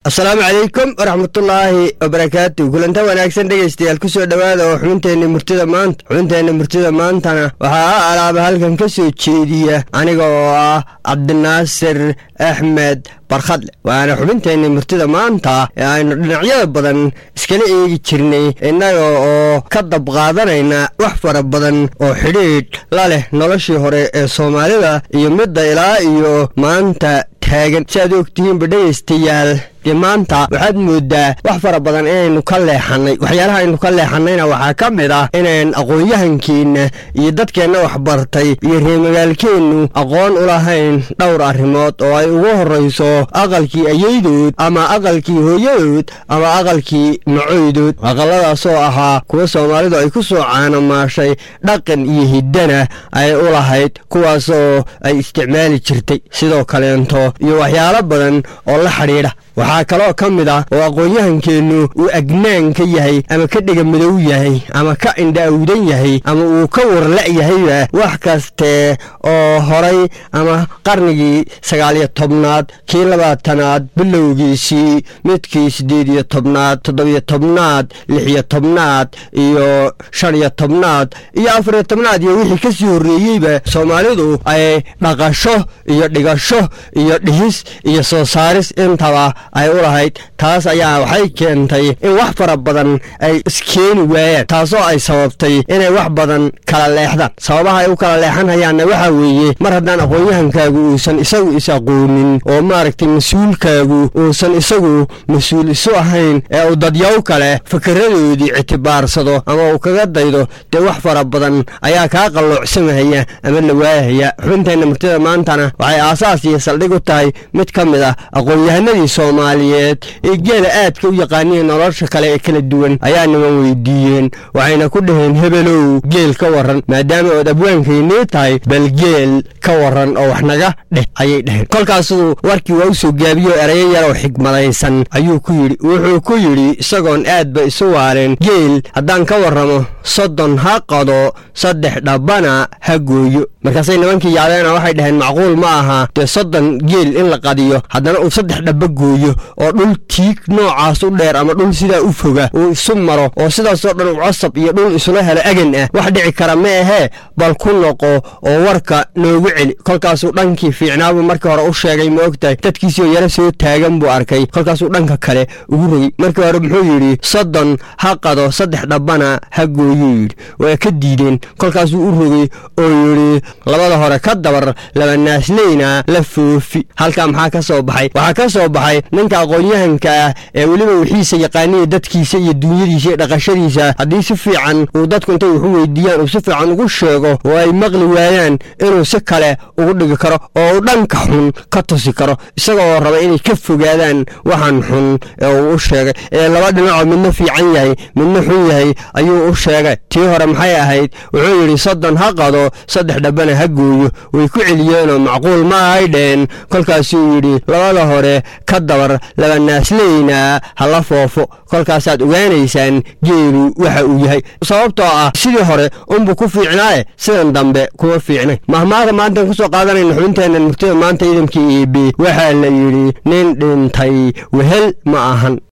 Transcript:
asalaamu calaykum waraxmatullaahi wabarakaatu kulanta wanaagsan dhegaystayaal ku soo dhowaada oo xubinteenna murtida maanta xubinteenna murtida maantana waxaa alaaba halkan ka soo jeediya aniga oo ah cabdinaasir axmed barkhadle waana xubinteenna murtida maanta ee aynu dhinacyada badan iskala eegi jirnay innaga oo ka dab qaadanayna wax fara badan oo xidhiidh la leh noloshii hore ee soomaalida iyo midda ilaa iyo maanta taagan si aad ogtihiinba dhegaystayaal dee maanta waxaad moodaa wax fara badan inaynu ka leexannay waxyaalaha aynu ka leexannayna waxaa ka mid ah inayn aqoon-yahankeenna iyo dadkeenna waxbartay iyo reemagaalkeennu aqoon u lahayn dhowr arrimood oo ay ugu horrayso aqalkii ayaydood ama aqalkii hooyadood ama aqalkii macoydood aqalladaasoo ahaa kuwa soomaalidu ay ku soo caanomaashay dhaqan iyo hiddana ay u lahayd kuwaasoo ay isticmaali jirtay sidoo kaleento iyo waxyaalo badan oo la xidhiidha waxaa kaloo ka mid ah oo aqoon-yahankeennu uu agnaan ka yahay ama ka dhega madow yahay ama ka indha-awdan yahay ama uu ka warla' yahayba wax kaste oo horay ama qarnigii sagaaliyo tobnaad kii labaatanaad bilowgiisii midkii siddeed iyo tobnaad toddobiyo tobnaad lixiyo tobnaad iyo shan iyo tobnaad iyo afariyo tobnaad iyo wixii ka sii horreeyeyba soomaalidu ay dhaqasho iyo dhigasho iyo dhihis iyo soo saaris intaba ay u lahayd taas ayaa waxay keentay in wax fara badan ay iskeeni waayaan taasoo ay sababtay inay wax badan kala leexdaan sababaha ay u kala leexanhayaanna waxaa weeye mar haddaan aqoon-yahankaagu uusan isagu is aqoonin oo maaragtay mas-uulkaagu uusan isagu mas-uul isu ahayn ee uu dadyaw kale fikiradoodii ictibaarsado ama uu kaga daydo dee wax fara badan ayaa kaa qalloocsamahaya ama la waayahaya xubinteenna murtida maantana waxay aasaas iyo saldhig u tahay mid ka mid ah aqoon-yahanadii soomaaliyeed ee geela aadka u yaqaaniya nolosha kale ee kala duwan ayaa niman weydiiyeen waxayna ku dhaheen hebelow geel ka warran maadaama ood abwaankaynii tahay bal geel ka warran oo wax naga dheh ayay dhaheen kolkaasuu warkii waa u soo gaabiyo erayo yaroo xigmadaysan ayuu ku yidhi wuxuu ku yidhi isagoon aadba isu waareen geel haddaan ka warramo soddon ha qado saddex dhabbana ha gooyo markaasay nimankii yaabeena waxay dhaheen macquul ma aha dee soddon geel in la qadiyo haddana uu saddex dhabba gooyo oo dhul tiig noocaas u dheer ama dhul sidaa u foga uu isu maro oo sidaasoo dhan u cosab iyo dhul isula helo agan ah wax dhici kara ma ahee bal ku noqo oo warka noogu celi kolkaasuu dhankii fiicnaabuu markii hore u sheegay ma ogtahay dadkiisioo yaro soo taagan buu arkay kolkaasuu dhanka kale ugu rogay markii hore muxuu yidhi soddon ha qado saddex dhabbana ha gooyuu yidhi waa ka diideen kolkaasuu u rogay oo yidhi labada hore ka dabar laba naasleyna la foofi halkaa maxaa ka soo baxay waxaa ka soo baxay ninka aqoon-yahanka ah ee weliba wixiisa yaqaaniya dadkiisa iyo duunyadiisa iyo dhaqashadiisa haddii si fiican uu dadku intay waxu weydiiyaan uu si fiican ugu sheego oo ay maqli waayaan inuu si kale ugu dhigi karo oo uu dhanka xun ka tusi karo isagaoo raba inay ka fogaadaan waxaan xun ee uu u sheegay ee laba dhinacoo midna fiican yahay midna xun yahay ayuu u sheegay tii hore maxay ahayd wuxuu yidhi soddon ha qado saddex dhabbana ha gooyo way ku celiyeenoo macquul ma ahay dheen kolkaasuu yidhi labada hore ka dabar laba naasleyna hala foofo kolkaasaad ogaanaysaan geelu waxa uu yahay sababtoo ah sidii hore unbuu ku fiicnaaye sidan dambe kuma fiicnay mahmaada maantaan ku soo qaadanayna xubinteennan murtida maanta ciidankii eb waxaa la yidhi nin dhintay wehel ma ahan